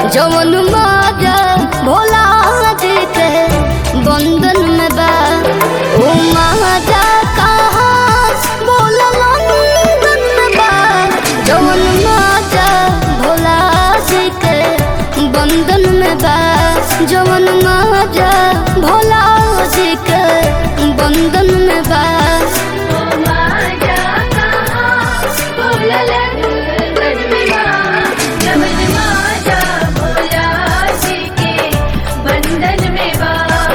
जवन माजा भोला जी के बंधन में बा ओ माजा कहाँ बोला लंदन में बा जवन माजा भोला जी के बंधन में बा जवन माजा भोला जी के बंधन में बा बंधन में बा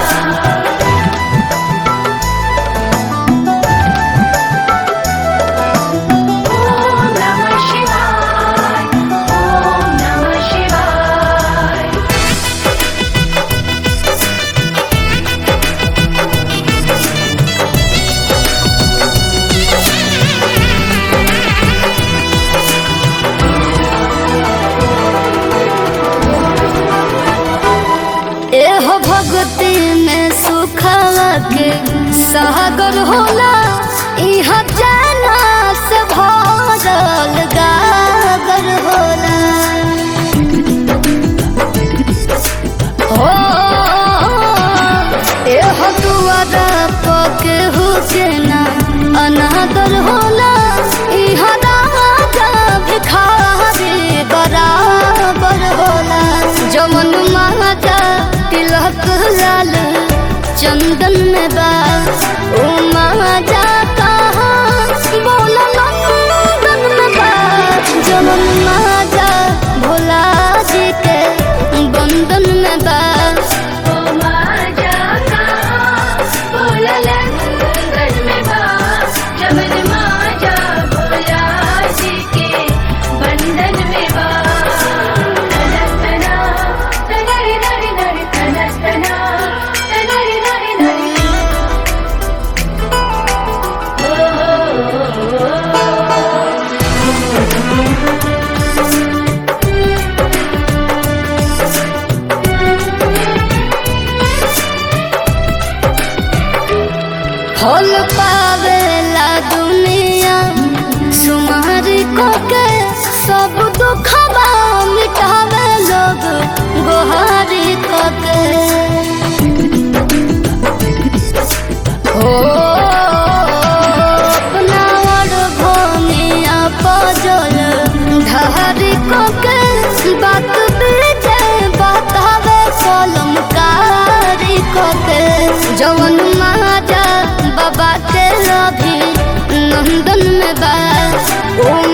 ओम नमः शिवाय ओम नमः शिवाय एहो भक्ति में सुखवा के सागर होला इहाँ जाना से भरल गागर होला हो एहो दुआरा पके हुसेना अनादर होला इहाँ राजा भिखारी बराबर होला जमन माता तिलक लाल चंदन में बा ओ माता कहाँ बोला नंदन में बा जमन माता भोला जी के बंधन में बा ओ माजा कहाँ बोललन गगन में बा जमन माजा भोला जी के बंधन में बा तनस्तना तनरि नरि नरि तनस्तना तनरि नरि नरि फल पावेला दुनिया सुमारी को के सब दुखबा मिटावे लोग गोहारी को के हो अपना और भूमिया पजल ढहरी को के बात बीजे बतावे कलम कारी को के जवन माजा बाबा के रवि नंदन में बा ओ